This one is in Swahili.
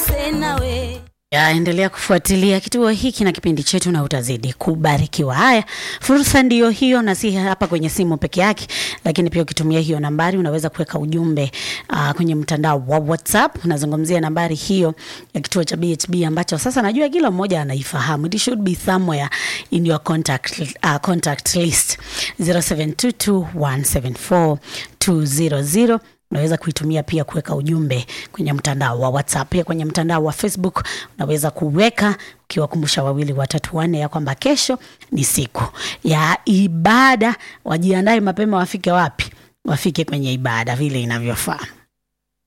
senawe Ya, endelea kufuatilia kituo hiki na kipindi chetu na utazidi kubarikiwa. Haya, fursa ndiyo hiyo, na si hapa kwenye simu peke yake, lakini pia ukitumia hiyo nambari unaweza kuweka ujumbe uh, kwenye mtandao wa WhatsApp. Unazungumzia nambari hiyo ya kituo cha BHB ambacho sasa najua kila mmoja anaifahamu. It should be somewhere in your contact, uh, contact list 0722174200 unaweza kuitumia pia kuweka ujumbe kwenye mtandao wa WhatsApp. Pia kwenye mtandao wa Facebook unaweza kuweka ukiwakumbusha wawili watatu wanne ya kwamba kesho ni siku ya ibada. Wajiandae mapema, wafike wapi? Wafike kwenye ibada vile inavyofaa.